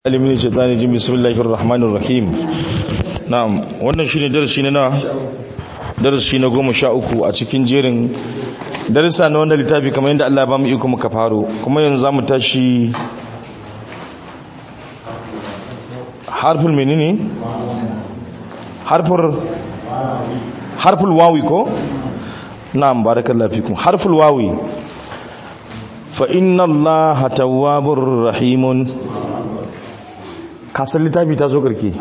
alimin shaitani jin bismillahir rahmanir rahim na'am wannan shine darasi na darasi na goma sha uku a cikin jerin darasa na wannan littafi kamar yadda Allah ya ba mu iko muka faro kuma yanzu zamu tashi harful menene harfur harful wawi ko na'am barakallahu fikum harful wawi fa inna allaha tawwabur rahimun kasar littafi ta zo karke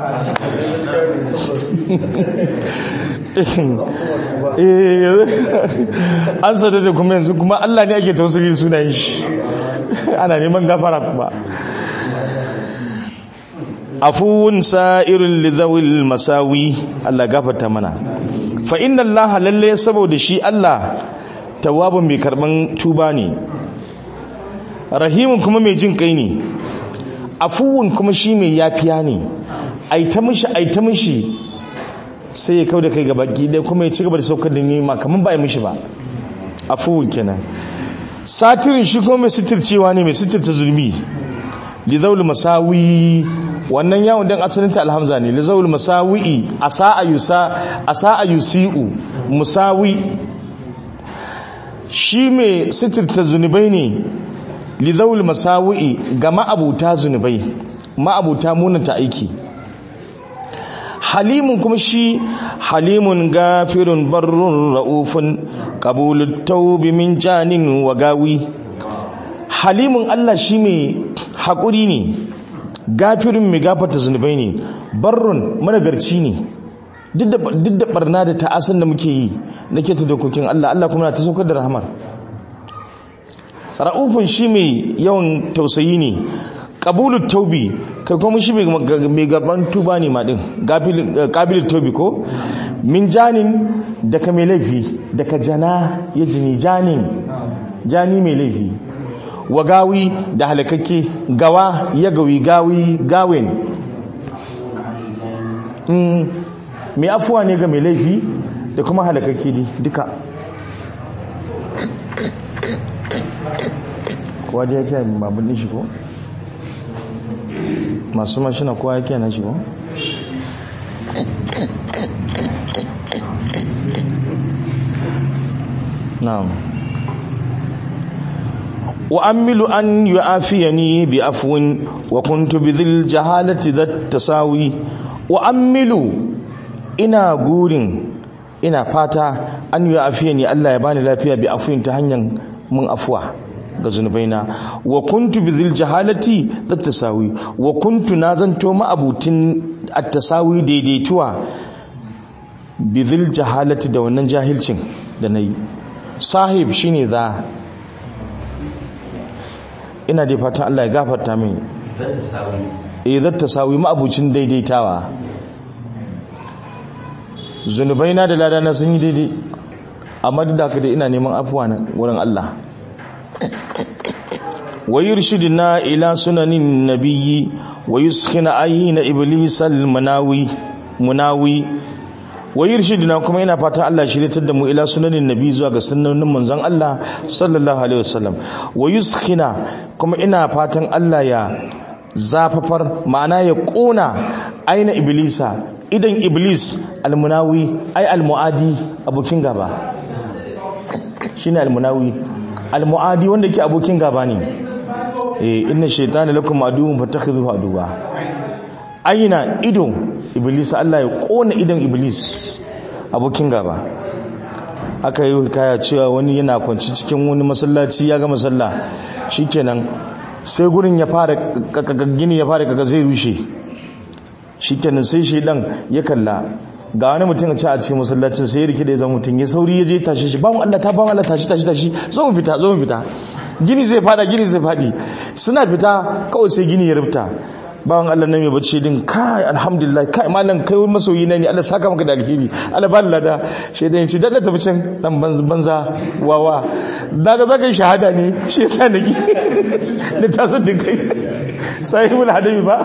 an sada da kuma yanzu kuma allah ne ake tausiri sunayen shi ana neman gafara kuma afuwun sa'irin lizawil masawi allah gafata mana fa inna allaha lalle saboda shi allah tawabin mai karban tuba ne rahimun kuma mai jin kai ne afuwun kuma shi mai yafiya ne aita mishi aita mishi sai ya kau da kai gaba gida kuma ya ci gaba da saukar da nema kamar ba ya mishi ba afuwun kenan satirin shi kuma mai sitircewa ne mai sitirta zulmi lizaul masawi wannan yawon dan asalin ta alhamza ne lizaul masawi asa yusa asa yusiu musawi shi mai sitirta zunubai ne lizaul masawi'i ga ma'abuta zunubai ma'abuta munanta aiki halimun kuma shi halimun gafirun barrun ra'ufun qabulut tawbi min janin wa gawi halimun Allah shi mai haƙuri ne gafirin mai gafarta zunubai ne barrun managarci ne duk da barna da ta'asan da muke yi na keta dokokin Allah Allah kuma na ta saukar da rahamar ra'ufin shi mai yawan tausayi ne ƙabulut taubi kai kuma shi mai gaban tuba ne ma ɗin ƙabilit taubi ko min janin daga mai laifi daga jana ya jini janin jani mai laifi wa gawi da halakakke gawa ya gawi gawi gawin mai afuwa ne ga mai laifi da kuma halakakke duka kowa da yake babin din shi ko masu mashina kowa yake na shi ko na'am wa amilu an yu'afiyani bi afwin wa kuntu bi dhil jahalati dhat tasawi wa amilu ina gurin ina fata an yu'afiyani Allah ya bani lafiya bi afwin ta hanyar mun afuwa ga zunubaina wa kuntu bi zil jahalati tasawi wa kuntu na zanto ma'abutin at-tasawi daidaituwa bi zil jahalati da wannan jahilcin da nayi sahib shine za ina da fatan Allah ya gafarta min eh zat tasawi ma'abucin daidaitawa zunubaina da ladana sun yi daidai amma duk da haka dai ina neman afuwa wurin Allah ويرشدنا إلى سنن النبي ويسخن عين إبليس المناوي مناوي ويرشدنا كما yana fatan Allah shiryatar da mu ila sunanin nabi zuwa ga sunnanin manzon Allah sallallahu alaihi wasallam wayuskhina kuma ina fatan Allah ya zafafar ma'ana ya kona aina iblisa idan iblis almunawi ai almuadi abokin gaba shine almunawi almuadi wanda ke abokin gaba ne eh inna shaytana lakum aduwwun fattakhidhuhu aduwa aina ido iblis Allah ya kona idon iblis abokin gaba aka yi hikaya cewa wani yana kwanci cikin wani masallaci ya ga masalla shikenan sai gurin ya fara gini ya fara kaga zai rushe shikenan sai shi dan ya kalla ga wani mutum a ce a cikin masallacin sai ya rike da zama mutum ya sauri ya je tashi shi bawon Allah ta bawon Allah tashi tashi tashi zo mu fita zo mu fita gini zai fada gini zai fadi suna fita kawai sai gini ya rubuta bawon Allah nan mai bacci din kai alhamdulillah kai malam kai wani masoyi na ne Allah saka maka da alheri Allah ba lada shedan shi dan tafi can dan banza wawa daga zaka yi shahada ne shi yasa nake da tasar din kai sahibul hadabi ba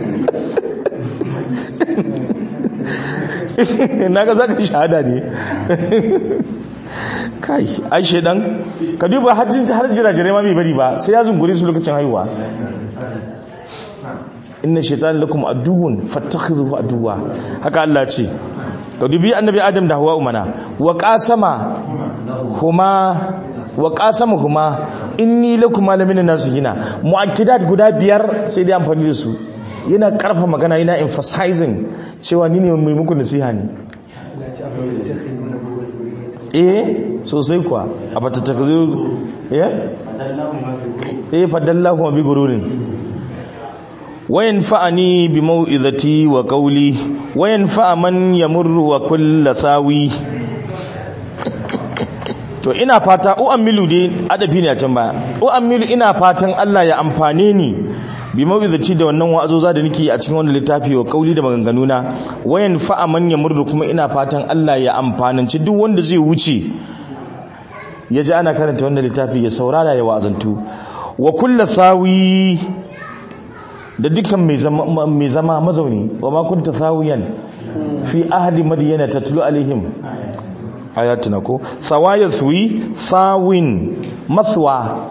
naga za ka shahada ne kai ai shedan ka duba hajjin har jirajirai ma bai bari ba sai ya zungure su lokacin haihuwa inna shaitan lakum aduwwun fattakhidhuhu aduwwa haka Allah ce ka dubi annabi adam da hawa umana wa qasama huma wa qasama huma inni lakum malamin nasihina muakkidat guda biyar sai dai amfani da su yana karfa magana yana emphasizing cewa ni ne mai muku nasiha ne eh sosai kuwa a bata takziru eh eh fadallahu bi gururin wayan fa'ani bi mau'izati wa qawli wayan fa'a man yamurru wa kullu sawi to ina fata u'ammilu dai adafi ne a can baya u'ammilu ina fatan Allah ya amfane ni bi mau'izati da wannan wa'azoza da nake a cikin wannan littafi wa qawli da maganganuna wayan fa'a man yamurru kuma ina fatan Allah ya amfananci duk wanda zai wuce ya ji ana karanta wannan littafi ya saurara ya wa'azantu wa kullu sawi da dukkan mai zama mazauni wa ma kunta sawiyan fi ahli madyana tatlu alaihim ayatuna ko sawaya suwi sawin maswa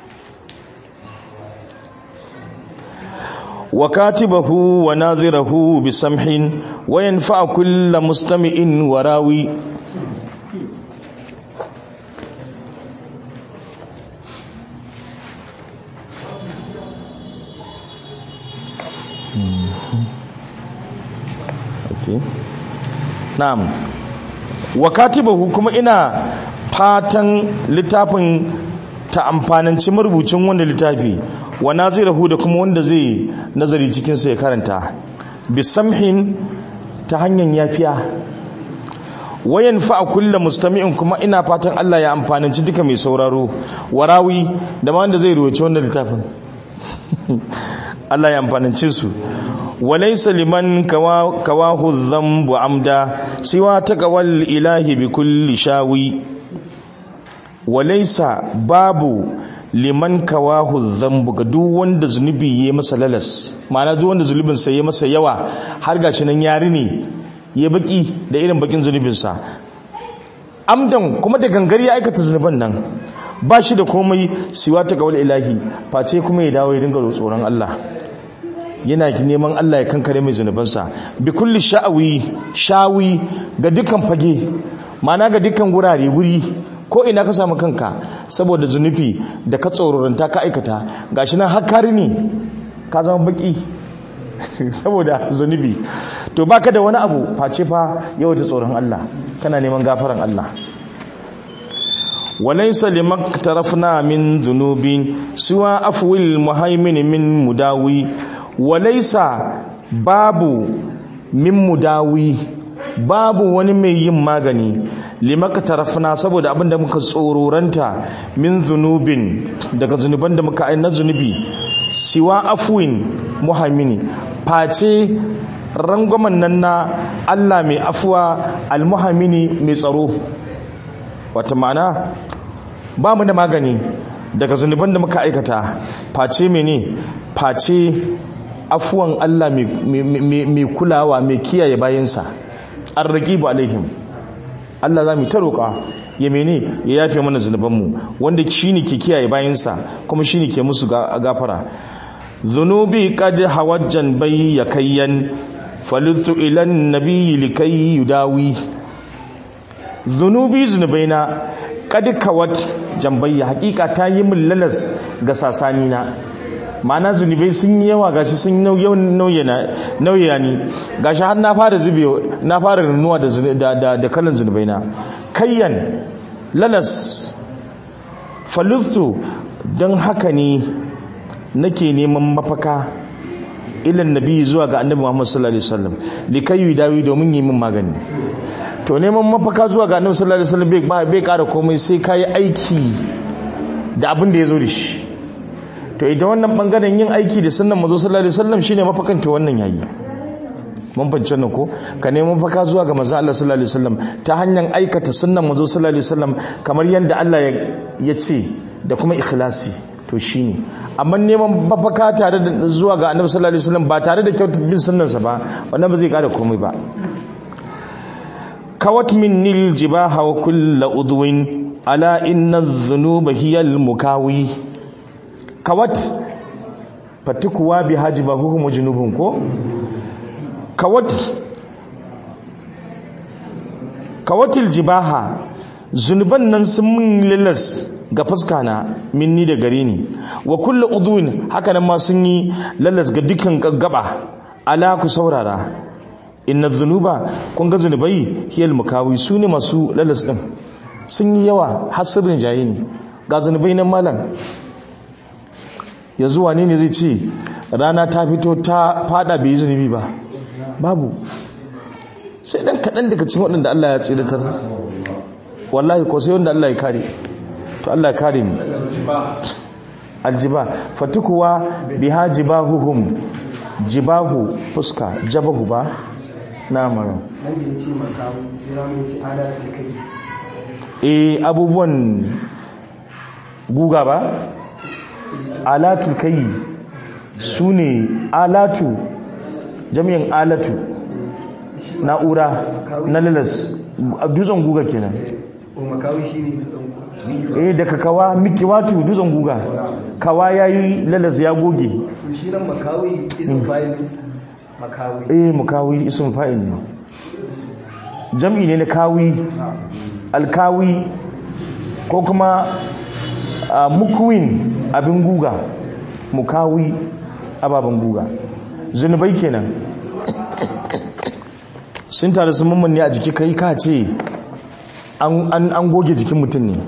wa katibahu wa nazirahu bi samhin wa yanfa kullu mustami'in wa rawi na'am wa katibahu kuma ina fatan littafin ta amfananci marubucin wanda littafi wa nazirahu da kuma wanda zai nazari cikin sa ya karanta bisamhin ta hanyar yafiya wayan fa kullu mustami'in kuma ina fatan Allah ya amfananci duka mai sauraro warawi da ma wanda zai ruwaci wannan littafin Allah ya amfanance su walaisa liman kawahu dhanbu amda siwa taqawal ilahi bi kulli shawi walaisa babu liman kawahu dhanbu ga duk wanda zunubi ya masa lalas ma'ana duk wanda zunubin sa ya masa yawa har gashi nan yari ne ya baki da irin bakin zunubin sa amdan kuma da gangar ya aikata zunuban nan ba shi da komai siwa taqawal ilahi face kuma ya dawo ya dinga tsoron Allah yana neman Allah ya kankare mai zunubansa bi kulli sha'awi shawi ga dukkan fage mana ga dukkan gurare wuri ko ina ka samu kanka saboda zunubi da ka tsororanta ka aikata gashi nan hakari ne ka zama baki saboda zunubi to baka da wani abu face fa yau da tsoron Allah kana neman gafaran Allah وليس لما اقترفنا من ذنوب سوى عفو المهيمن من مداوي walaisa babu min mudawi babu wani mai yin magani limaka tarafna saboda abinda muka tsororanta min zunubin daga zunuban da muka aina zunubi siwa afwin muhammini face rangwamen nan na Allah mai afuwa almuhammini mai tsaro wata ma'ana ba mu da magani daga zunuban da muka aikata face mene face afuwan Allah mai kulawa mai kiyaye bayansa an raƙibu alaihim Allah za mu ta roƙa ya mene ya yafe mana zunubanmu wanda shi ne ke kiyaye bayansa kuma shi ne ke musu gafara zunubi kad hawajjan bai ya kayyan falittu ilan nabi likai yudawi zunubi zunubaina kad kawat jambayya hakika ta yi min lalas ga sasanina ma'ana zunubai sun yi yawa gashi sun nauyana ni gashi har na fara zube na fara runuwa da kalan zunubai na kayyan lalas falustu don haka ne nake neman mafaka ilan nabi zuwa ga annabi Muhammad sallallahu alaihi wasallam likai dawi domin yi min magani to neman mafaka zuwa ga annabi sallallahu alaihi wasallam bai kara komai sai kai aiki da abin da ya zo da shi to idan wannan bangaren yin aiki da sunnan manzo sallallahu alaihi wasallam shine mafakan to wannan yayi mun fahimci wannan ko ka nemi mafaka zuwa ga manzo Allah sallallahu alaihi wasallam ta hanyar aikata sunnan manzo sallallahu alaihi wasallam kamar yanda Allah ya ce da kuma ikhlasi to shine amma neman mafaka tare da zuwa ga annabi sallallahu alaihi wasallam ba tare da kyautar bin sunnansa ba wannan ba zai kada komai ba kawat minnil jibaha wa kullu udwin ala inna adh-dhunuba hiya al-mukawi kawat fatikuwa bi hajiba hukum junubun ko kawat kawatil jibaha zunuban nan sun mun lalas ga fuska na minni da gare ni wa kullu udwin haka nan ma sun yi lalas ga dukkan gaba ala ku saurara inna dhunuba kun ga zunubai hiyal mukawi su ne masu lalas din sun yi yawa hasirin jaye ne ga zunubai nan malam yanzu wane ne zai ce rana ta fito ta fada bai yi zunubi ba babu sai dan kaɗan daga cikin waɗanda Allah ya tsidatar wallahi ko sai wanda Allah ya kare to Allah ya kare ni aljiba fatukuwa biha jibahuhum jibahu fuska jabahu ba na mara nan da ya ce makamu sai ramu ya ce alatul kai eh abubuwan guga ba alatu kai su ne alatu jami'in alatu na'ura na lalas dutsen guga kenan ko makawi shi ne dutsen eh daga kawa miki watu dutsen guga kawa yayi lalas ya goge su shi nan makawi isin bayan makawi eh mukawi ism fa'il ne jam'i ne na kawi alkawi ko kuma ah, mukwin abin guga mukawi ababen guga zunubai kenan sun tare sun mamman ne a jiki kai ka ce an, an, an goge jikin mutum ne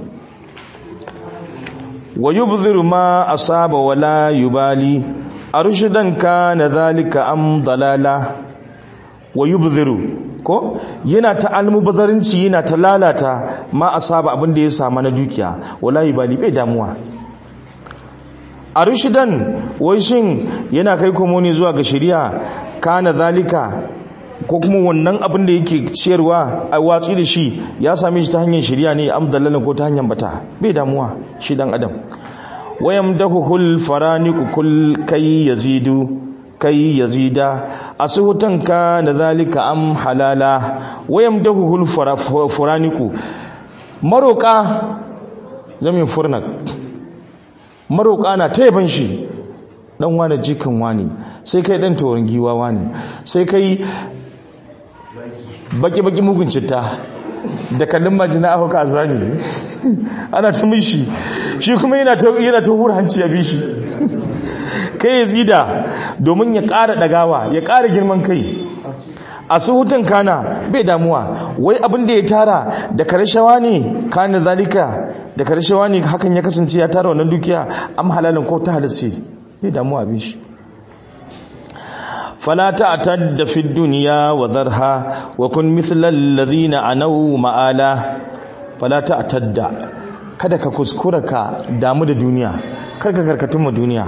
wa yubziru ma asaba wala yubali arshidan kana zalika am dalala wa yubziru ko yana ta almubazarinci yana ta lalata ma asaba abin da ya samu na dukiya wala yubali bai damuwa arshidan wai shin yana kai komo ne zuwa ga shari'a kana zalika ko kuma wannan abin da yake ciyarwa a watsi da shi ya same shi ta hanyar shari'a ne am dalala ko ta hanyar bata bai damuwa shi dan adam wayamdahuhul faraniku kul kai yazidu kai yazida asuhutan ka da zalika am halala wayamdahuhul faraniku maroka zamin furnak maroka na taiban shi dan wani jikan wani sai kai dan tawon giwa wani sai kai baki baki mugun citta da kallon majina aka ka zani ana ta mishi shi kuma yana ta yana ta hura hanci ya bi shi kai ya zida domin ya ƙara ɗagawa ya ƙara girman kai a suhutun kana bai damuwa wai abin da ya tara da karshawa ne kana zalika da karshawa ne hakan ya kasance ya tara wannan dukiya am halalin ko ta halarci bai damuwa bin shi فلا تعتد في الدنيا وذرها وكن مثل الذين عنوا مآلا فلا تعتد kada ka kuskura ka damu da duniya kar ka karkatun ma duniya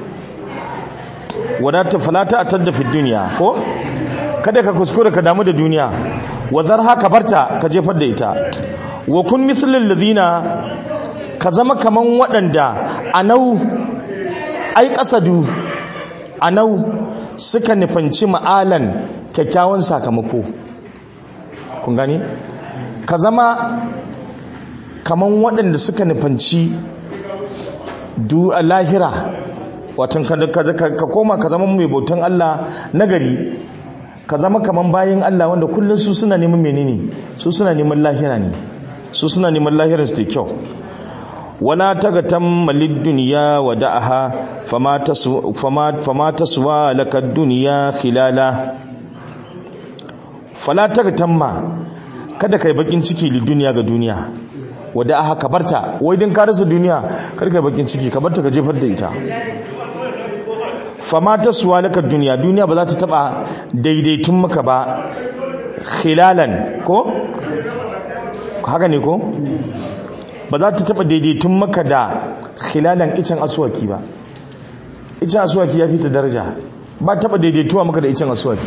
wadata falata atadda fi duniya ko kada ka kuskura ka damu da duniya wadar haka barta ka jefar da ita wa kun mislil ladina ka zama kaman waɗanda anau ai kasadu anau suka nufanci ma'alan kyakkyawan sakamako kun gani ka zama kaman waɗanda suka nufanci lahira watan ka koma ka zama mai bautan Allah nagari ka zama kaman bayan Allah wanda kullum su suna neman menene su suna neman lahira ne su suna neman lahirar su da kyau wala tagatamma lid-dunya wa da'aha fama tasu fama fama taswa lakad dunya khilala fala tagatamma kada kai bakin ciki lid-dunya ga duniya wa da'aha ka barta wai din ka rasa duniya kar kai bakin ciki ka barta ka jefar da ita fama taswa lakad dunya duniya ba za ta taba daidaitun maka ba khilalan ko haka ne ko ba za ta taba daidaitun maka da khilalan icen asuwaki ba icen asuwaki ya fi ta daraja ba taba daidaituwa maka da icen asuwaki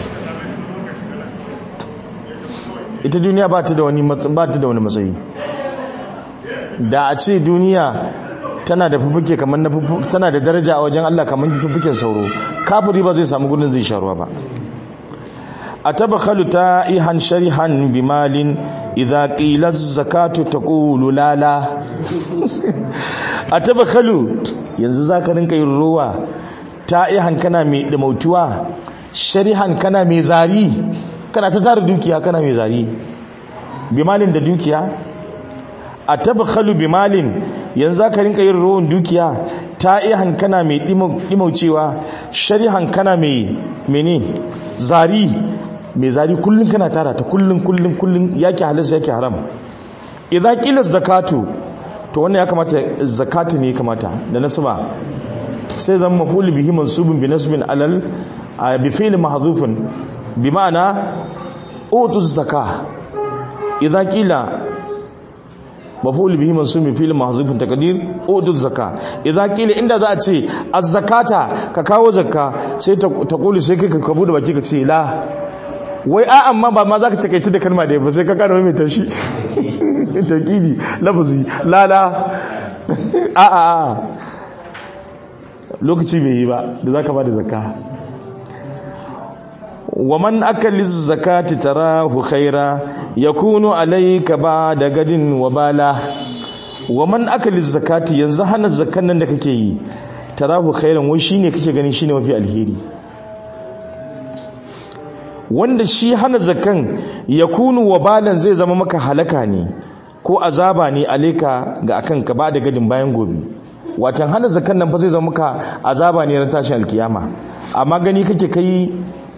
ita duniya ba ta da wani ba ta da wani matsayi da a ce duniya tana da fufuke kamar na tana da daraja a wajen Allah kamar fufuken sauro kafiri ba zai samu gudun zai sharuwa ba أتبخل تائها شرحا بمال إذا قيل الزكاة تقول لا لا أتبخل yanzu za ka rinka yin ruwa ta'ihan kana mai dimautuwa sharihan kana mai zari kana ta tara dukiya kana mai zari bimalin da dukiya a tabakhalu bimalin yanzu ka rinka yin rowan dukiya ta'ihan kana mai dimaucewa sharihan kana mai mene zari mai zari kullum kana tara ta kullum kullum kullum yake halisa yake haram idan qila zakatu to wannan ya kamata zakatu ne ya kamata da nasaba sai zan maf'ul bihi mansubun bi nasbin alal bi fi'l mahdhufun bi ma'ana utu zakah idan qila maf'ul bihi mansubun bi fi'l mahdhufun taqdir utu zakah idan qila inda za a ce az-zakata ka kawo zakka sai ta kuli sai kai ka bude baki ka ce la wai a amma ba ma za ka takaita da kalma da ba sai ka kara mai tashi takidi lafazi lala a a a lokaci bai yi ba da za ka ba da zaka wa man akali zakati tarahu khaira yakunu alayka ba da gadin wa bala wa man akali zakati yanzu hana zakan nan da kake yi tarahu khairan wai shine kake ganin shine mafi alheri wanda shi hana zakan ya kunu wabalan zai zama maka halaka ne ko azaba ne aleka ga akan ka ba da gadin bayan gobe watan hana zakan nan fa zai zama maka azaba ne ran tashin alkiyama amma gani kake kai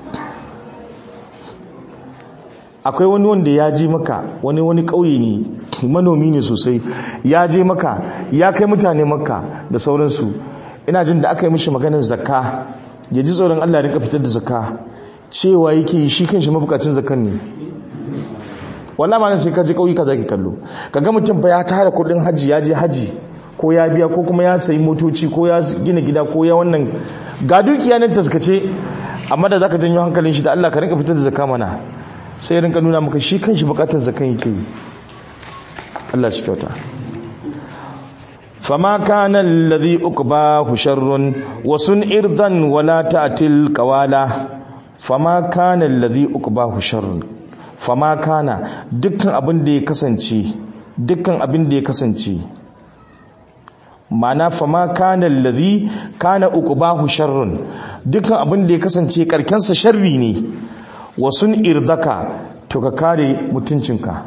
akwai wani wanda ya je maka wani wani ƙauye ne manomi ne sosai ya je maka ya kai mutane maka da sauransu ina jin da aka yi mishi maganar zakka ya ji tsoron Allah ya rinka fitar da zakka cewa yake shi kanshi mabukacin zakan ne wallahi ma sai ka je kauyuka zaki kallo kaga mutum fa ya tara kudin haji ya je haji ko ya biya ko kuma ya sayi motoci ko ya gina gida ko ya wannan ga dukiya nan taskace amma da zaka janyo hankalin shi da Allah ka rinka fitar da zakka mana sai rinka nuna maka shi kanshi bukatar zakan yake yi Allah shi kyauta فما كان الذي أقباه شر وسن إرضا ولا تأتي القوالا fama kana alladhi uqbahu sharrun fama kana dukkan abin da ya kasance dukkan abin da ya kasance ma'ana fama kana alladhi kana uqbahu sharrun dukkan abin da ya kasance karkensa sharri ne wasun irdaka to ka kare mutuncinka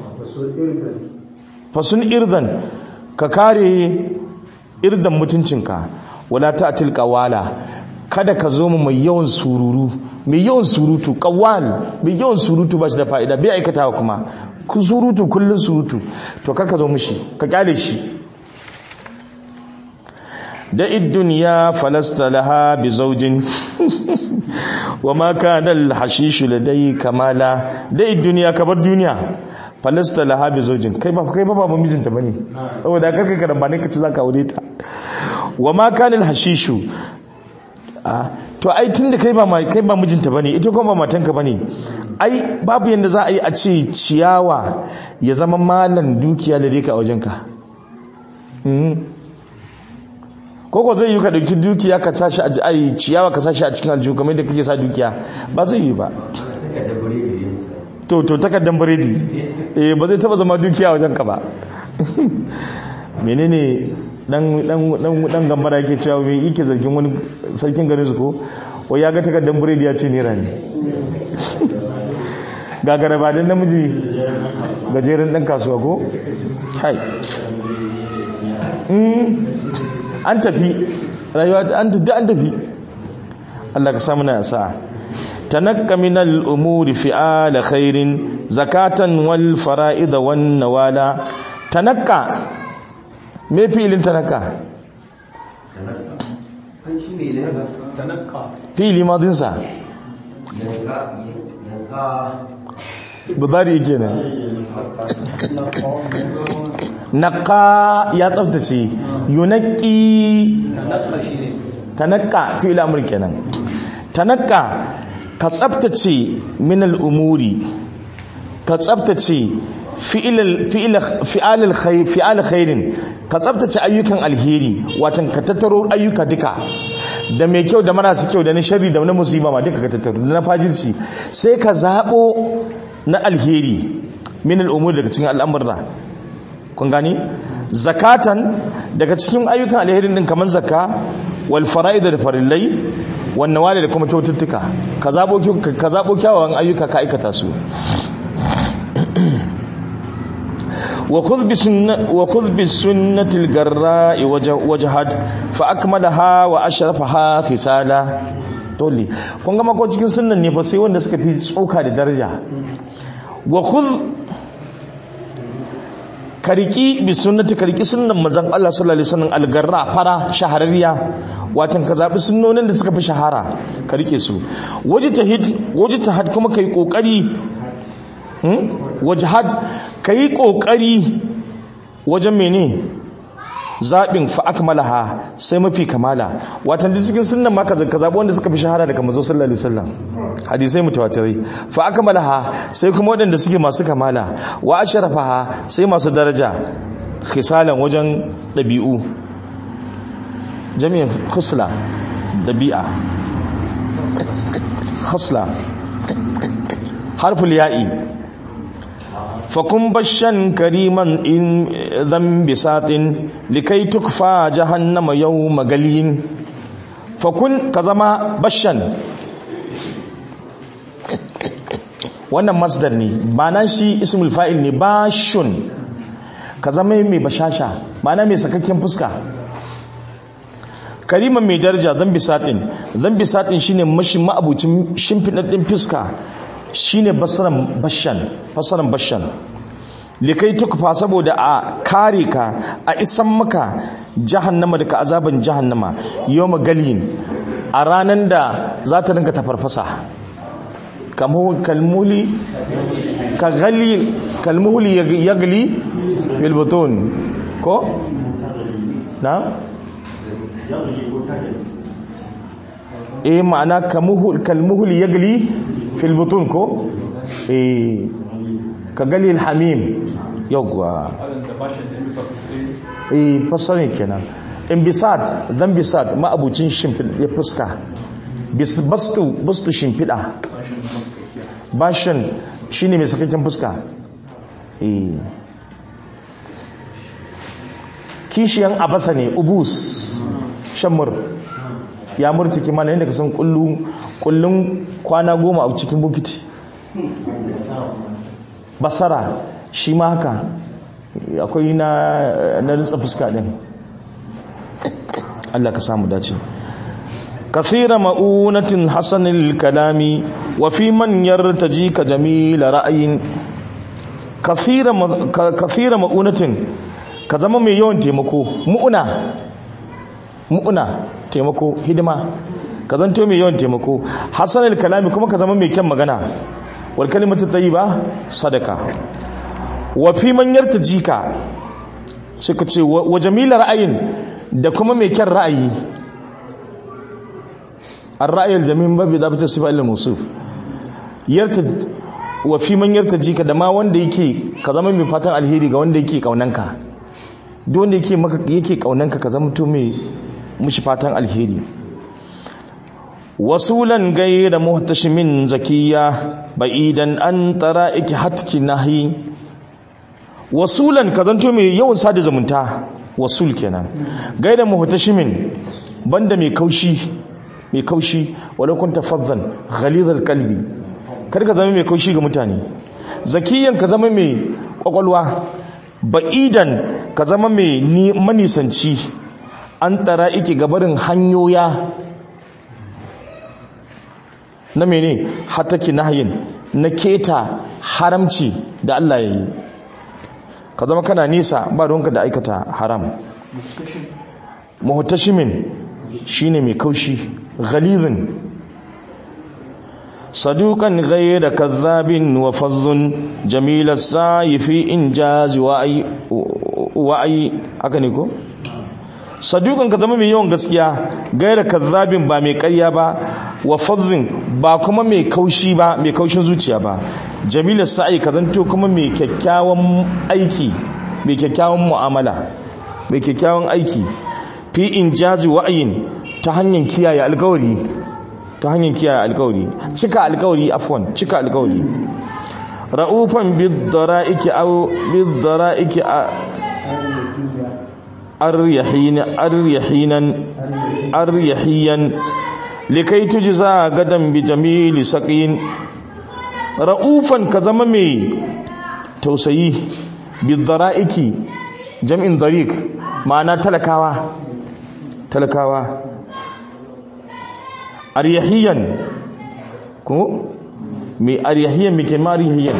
fasun irdan ka kare irdan mutuncinka wala ta'til qawala kada ka zo mu mai yawan sururu mai yawan surutu kawal mai yawan surutu ba shi da fa'ida bai aikatawa kuma ku surutu kullun surutu to kar ka zo mushi ka kyale shi da duniya falasta laha bi zaujin wa ma kana al-hashishu ladai kamala da duniya ka bar duniya falasta laha bi zaujin kai ba kai ba ba mijinta bane saboda karka karamba ne kace zaka aure ta wa ma kana al-hashishu to ai tun da kai ba kai ba mijinta bane ita kuma ba matanka bane ai babu yanda za a yi a ce ciyawa ya zama malan dukiya da dika a wajenka koko zai yi ka dauki dukiya ka sashi a ai ciyawa ka sashi a cikin aljihu kamar yadda kake sa dukiya ba zai yi ba to to takaddan biredi eh ba zai taba zama dukiya a wajenka ba menene dan dan dan dan gambara yake cewa me yake zargin wani sarkin garin su ko wai ya ga takaddan biredi ya ce nera ne gagara ba dan namiji gajeren dan kasuwa ko hai an tafi rayuwa an tafi an tafi Allah ka samu na sa tanakka min al-umuri fi'al khairin zakatan wal fara'id wan nawala tanakka me fi'ilin tanakka fi'ili madin sa budari kenan naqa ya tsaftace yunaqi tanakka fi'il amr kenan tanakka ka tsaftace min al-umuri ka tsaftace fi'al khairin ka tsabtace ayyukan alheri watan ka tattaro ayyuka duka da mai kyau da marasa kyau da na shari da na musiba ma duka ka tattaro da na fajirci sai ka zaɓo na alheri min al'umur daga cikin al'amurra kun gani zakatan daga cikin ayyukan alherin din kamar zakka wal fara'id da farillai wan nawali da kuma kyaututtuka ka zabo ka zabo kyawawan ayyuka ka aikata su wa khudh bi sunnati wa khudh bi sunnati al-garra'i wajhad fa akmalaha wa ashrafaha fisala dole kun ga mako cikin sunnan ne fa sai wanda suka fi tsoka da daraja wa khudh kariki bi sunnati kariki sunnan manzon Allah sallallahu alaihi wasallam algarra fara shahararriya watan ka zabi sunnonin da suka fi shahara ka rike su wajtahid wajtahad kuma kai kokari hmm wajhad kai kokari wajen mene zabin fa akmalaha sai mafi kamala watan da cikin sunnan ma ka zabi wanda suka fi shahara daga manzo sallallahu alaihi wasallam hadisai mutawatirai fa akmalaha sai kuma waɗanda suke masu kamala wa ashrafaha sai masu daraja khisalan wajen dabi'u jami'in khusla dabi'a khusla harful ya'i fakun bashan kariman in dhanbi satin likai tukfa jahannama yawma galin fakun ka zama bashan wannan masdar ne ma'ana shi ismul fa'il ne bashun ka zama mai bashasha ma'ana mai sakakken fuska kariman mai daraja zambi satin zambi satin shine mashi ma'abucin shimfidaddin fuska shine basaran bashan fasaran bashan likai tukfa saboda a kare ka a isan maka jahannama daga azaban jahannama yawma galin a ranan da za ta rinka tafarfasa kalmuli ka gali kalmuhuli yagli fil butun ko na eh ma'ana kalmuhuli yagli fil butun ko eh ka gali alhamim yawwa eh fasarin kenan in bisad dan bisad ma'abucin shimfid ya fuska bastu bastu shimfida bashin shine mai sakakken fuska eh kishiyan abasa ne ubus shammur ya murtuki mana yadda ka san kullun kwana goma a cikin bukiti basara shi ma haka akwai na na rinsa fuska din Allah ka samu dace كثير مؤونة حسن الكلام وفي من يرتجيك جميل رأي كثير م... كثير مؤونة كزما mai yawan taimako mu'una mu'una taimako hidima ka zanto mai yawan taimako hasanul kalami kuma ka zama mai kyan magana wal kalimatu tayyiba sadaka wa fi man yartajika suka ce wa jamila ra'ayin da kuma mai kyan ra'ayi الرأي الجميل باب إضافة الصفة إلى الموصوف يرتج وفي من يرتجيك da ma wanda yake ka zama mai fatan alheri ga wanda yake kaunanka duk wanda yake maka yake kaunanka ka zama to mai mushi fatan alheri wasulan ghayra muhtashimin zakiya ba'idan an tara'iki hatki nahi wasulan ka zanto mai yawan sada zumunta wasul kenan gaida muhtashimin banda mai kaushi mai kaushi wadda kun tafazzan ghalizar kalbi kar ka zama mai kaushi ga mutane zakiyan ka zama mai kwakwalwa ba'idan ka zama mai manisanci an tara ike gabarin hanyoya na mene hataki nahyin na keta haramci da Allah ya yi ka zama kana nisa ba ruwanka da aikata haram muhtashimin shine mai kaushi ghalizin saduqan ghayra kadhabin wa fazzun jamil as-sa'i fi injaz wa ay wa ay haka ne ko saduqan ka zama mai yawan gaskiya ghayra kadhabin ba mai ƙarya ba wa fazzin ba kuma mai kaushi ba mai kaushin zuciya ba jamil as-sa'i ka zanto kuma mai kyakkyawan aiki mai kyakkyawan mu'amala mai kyakkyawan aiki fi injazi wa'ayin ta hanyar kiyaye alkawari ta hanyar kiyaye alkawari cika alkawari afwan cika alkawari ra'ufan bid-dara'iki aw bid-dara'iki aryahinan aryahinan aryahiyan likai tujza gadan bi jamili saqin ra'ufan ka zama mai tausayi bidara'iki jam'in dariq ma'ana talakawa talakawa aryahiyan ko mai aryahiyan mai ke marihiyan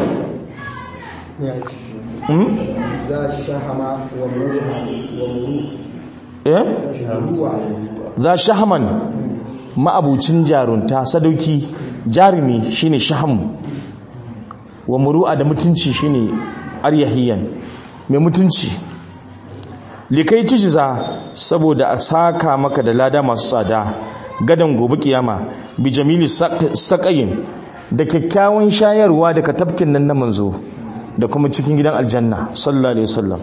za shahama wa muru wa muru eh ruwa za shahaman ma'abucin jarunta sadauki jarumi shine shaham wa muru'a da mutunci shine aryahiyan mai mutunci likai tujiza saboda a saka maka da lada masu tsada gadan gobe kiyama bi jamili saqayin da kyakkyawan shayarwa daga tafkin nan na manzo da kuma cikin gidan aljanna sallallahu alaihi wasallam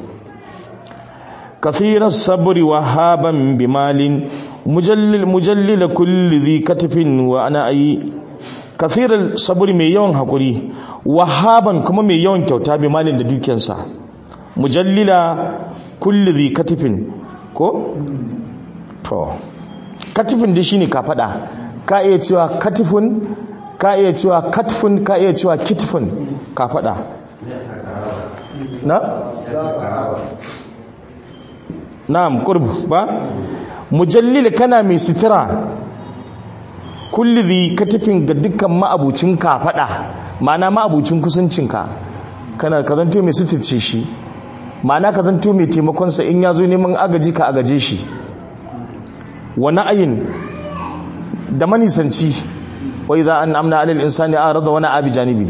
كثير الصبر وهابا بمال مجلل مجلل كل ذي كتف وانا اي كثير الصبر mai yawan hakuri wahaban kuma mai yawan kyauta bi malin da dukiyarsa mujallila kulli dhi katifin ko to katifin da shine ka fada ka iya cewa katifun ka iya cewa katifun ka iya cewa kitifun ka fada na na'am qurb ba mujallil kana mai sitira kulli dhi katifin ga dukkan ma'abucin ka fada ma'ana ma'abucin kusancinka kana ka zanto mai sitirce shi ma'ana ka zanto mai taimakon sa in yazo neman agaji ka agaje shi wa na'ayin da manisanci wa idza an'amna 'alal insani arada wa na'a bi janibi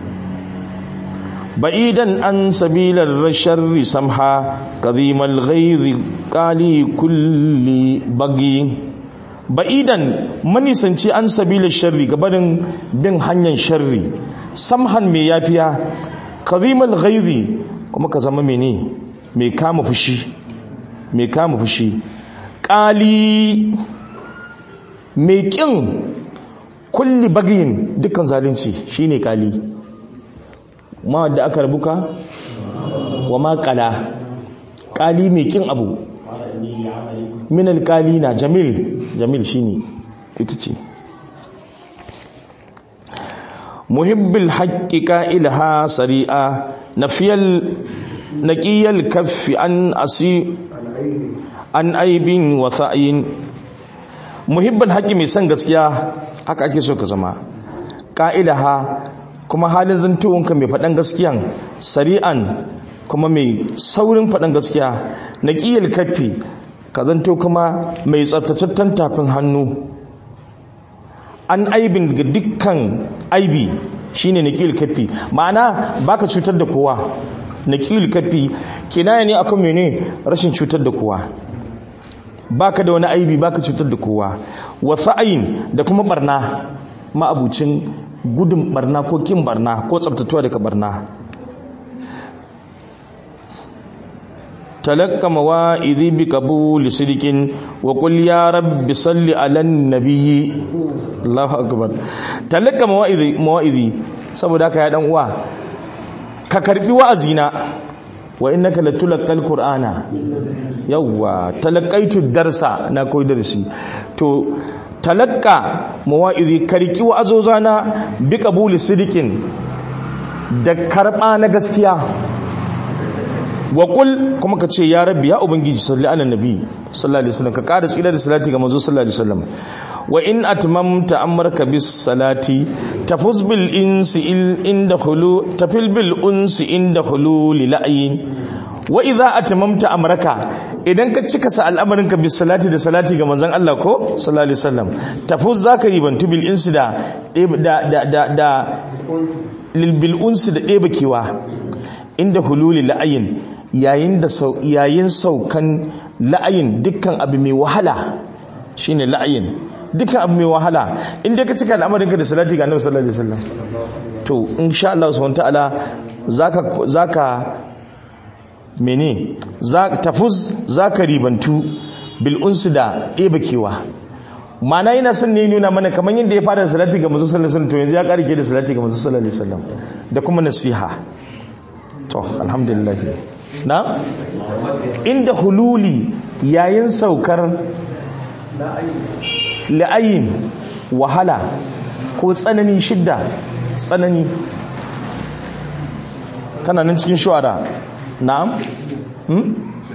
ba'idan an sabilar sharri samha kadhimal ghayri qali kulli bagi ba'idan manisanci an sabilar sharri gabanin bin hanyar sharri samhan mai yafiya kadhimal ghayri kuma ka zama mene mai kama fushi mai kama fushi qali mai kin kulli bagiyin dukkan zalunci shine qali ma da aka rabuka wa ma kala kali mai kin abu min alkali na jamil jamil shine ita ce muhibbil haqqi ilha sari'a nafiyal naqiyal kaffi an asi an aibin wa sa'in muhibbal haqqi mai san gaskiya haka ake so ka zama qa'ilaha kuma halin zantowanka mai faɗan gaskiyan sari'an kuma mai saurin faɗan gaskiya na ƙiyar kafi ka zanto kuma mai tsabtatattun tafin hannu an aibin ga dukkan aibi shine na ƙiyar kafi ma'ana baka cutar da kowa na ƙiyar kafi kinaya ne akan mene rashin cutar da kowa baka da wani aibi baka cutar da kowa wasu ayin da kuma barna ma'abucin gudun barna ko kin barna ko tsabtatuwa daga barna talakka mawa'idhi bi qabuli sidqin wa qul ya rabbi salli ala nabiyyi Allahu akbar talakka mawa'idhi mawa'idhi saboda ka ya dan uwa ka karbi wa'azina wa innaka latulqal qur'ana yawwa talaqaitu darsa na koyi darsi to talakka mawa'izi karki wa azozana bi qabuli sidikin da karba na gaskiya wa qul kuma kace ya rabbi ya ubangiji salli ala nabi sallallahu alaihi wasallam ka kada tsira da salati ga manzo sallallahu alaihi wasallam wa in atmamta amraka bis salati tafuz bil insi inda khulu tafil bil unsi inda khulul la'in wa idza atmamta amraka idan ka cika sa al'amarin ka bis salati da salati ga manzon Allah ko sallallahu alaihi wasallam tafuz zaka yi bantu bil insi da da da da lil bil unsi da ɗeba kewa inda hululi la'ayin yayin da yayin saukan la'ayin dukkan abu mai wahala shine la'ayin dukkan abu mai wahala inda ka cika al'amarin ka da salati ga Annabi sallallahu alaihi wasallam to insha Allah subhanahu wa ta'ala zaka zaka mene tafuz za ka ribantu bil'unsu da ɗeba kewa mana yana son ne nuna mana kamar yadda ya fara da salati ga mazu sallallahu alaihi to yanzu ya ƙarike da salati ga mazu sallallahu alaihi da kuma nasiha to alhamdulillah na inda hululi yayin saukar la'ayin wahala ko tsanani shidda tsanani tana nan cikin shuwara na'am hmm?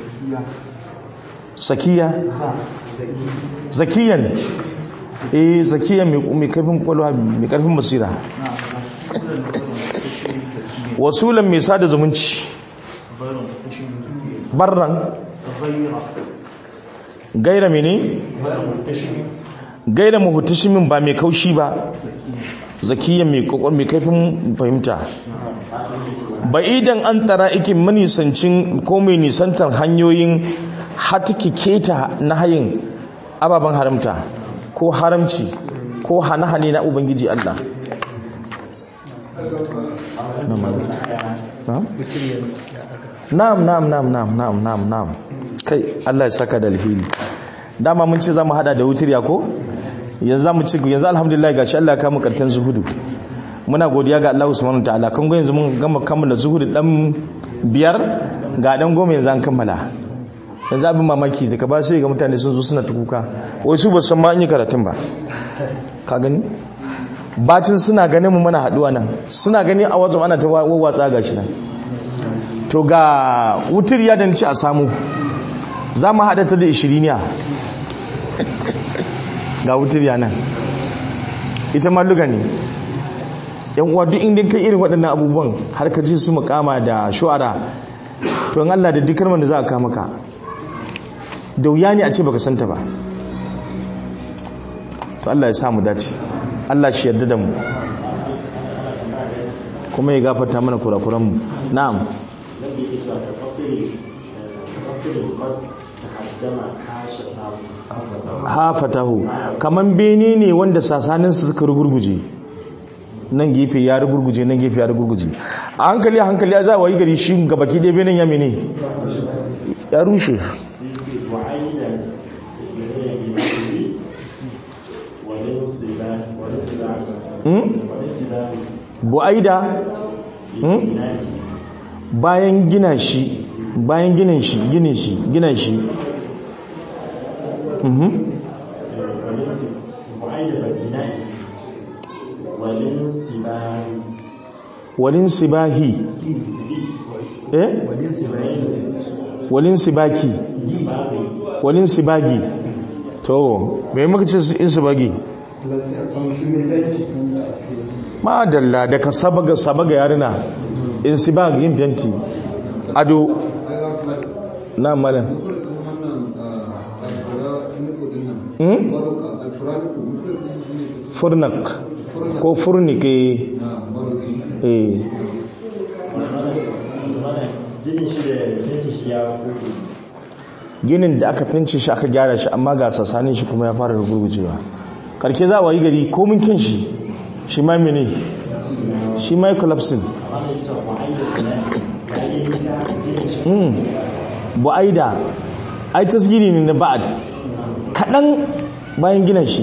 sakiya zakiyan eh zakiyan mai karfin kwalwa mai karfin basira wasulan mai sada zumunci barran gaira mene gaira mahutashimin ba mai kaushi ba zakiyan mai kokon mai kaifin fahimta ba idan an tara ikin manisancin ko mai nisantar hanyoyin hatiki keta na hayin ababen haramta ko haramci ko hane-hane na ubangiji Allah na'am na'am na'am na'am na'am na'am na'am kai Allah ya saka da alheri dama mun ce zamu hada da wutiriya ko yanzu zamu ci yanzu alhamdulillah gashi Allah ya kama kartan zuhudu muna godiya ga Allah subhanahu wataala kun ga yanzu mun gama kammala zuhudu dan biyar ga dan goma yanzu an kammala yanzu abin mamaki daga ba sai ga mutane sun zo suna tukuka wai su ba san ma an yi karatun ba ka gani bacin suna ganin mu muna haduwa nan suna gani a wajen ana ta wawwatsa gashi nan to ga wutar ya danci a samu za mu haɗa ta da ishiriniya ga wutar ya nan ita ma luga ne yan uwa duk inda kai irin waɗannan abubuwan har ka ji su makama da shu'ara to in Allah da duk kalmar da za a kama ka da wuya ne a ce baka santa ba to Allah ya samu dace Allah shi yarda da mu kuma ya gafarta mana kurakuran mu na'am الذي إذا تفصل تفصل قد تقدم حاشته hafatahu kaman bene ne wanda sasaninsu suka rugurguje nan gefe ya rugurguje nan gefe ya rugurguje a hankali a hankali a za a wayi gari shi ga baki ɗaya benin ya mene ya rushe وعيدا بنفسه ولنصبا ولنصبا Hmm? ولنصبا bu'aida Hmm? بنائه bayan gina shi bayan ginin shi ginin shi gina shi Mhm. ولنصب وعيدا بنائه ولنصبا walin sibahi eh walin sibaki walin sibagi to me muka ce in sibagi madalla daga sabaga sabaga yarina in sibag yin fenti ado na malam hmm? furnak ko furnik eh eh ginin shi da yanki shi ya kuke ginin da aka fince shi aka gyara shi amma ga sassanin shi kuma ya fara rugurgujewa karke za a yi gari komin kyan shi shi ma mene shi ma yi collapsing amma da ita wa'aida bina'i ginin shi mm. bu'aida ai tasgiri ne na ba'ad kaɗan bayan gina shi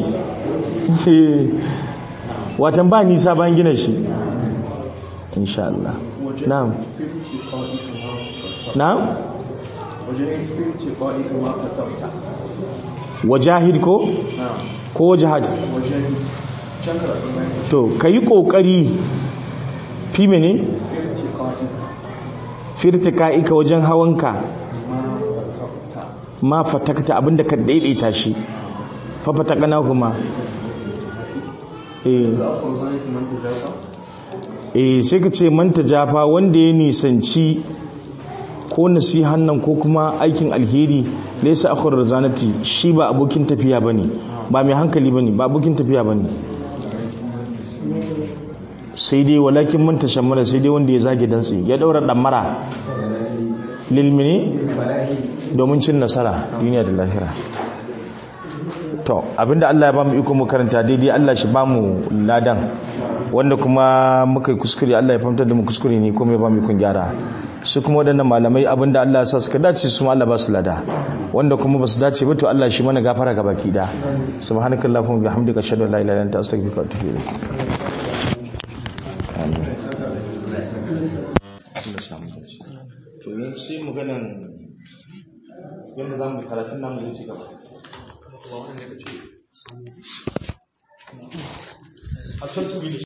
watan ba nisa bayan gina shi insha Allah na'am na'am wajahid ko ko wajahad to ka yi ƙoƙari fi mene firtika ika wajen hawanka ma fatakta abinda ka daidaita shi fa fatakana kuma eh eh sai ka ce manta jafa wanda ya nisanci ko nasihan nan ko kuma aikin alheri laysa akhur razanati shi ba abokin tafiya bane ba mai hankali bane ba abokin tafiya bane sai dai walakin man tashammala sai dai wanda ya zage dantsi ya daura damara lilmini domin cin nasara duniya da lahira to abinda Allah ya bamu iko mu karanta daidai Allah shi bamu ladan wanda kuma muka yi kuskure Allah ya fahimtar da mu kuskure ne kuma ya bamu ikon gyara su kuma waɗannan malamai abinda Allah ya sa suka dace su ma Allah ba su lada wanda kuma ba su dace ba to Allah shi mana gafara ga baki da subhanakallahumma bihamdika ashhadu an la ilaha illa anta astaghfiruka wa atubu ilayk amin Allah samu dace to yin sai maganan yadda za mu karatun namu zai ci gaba a san su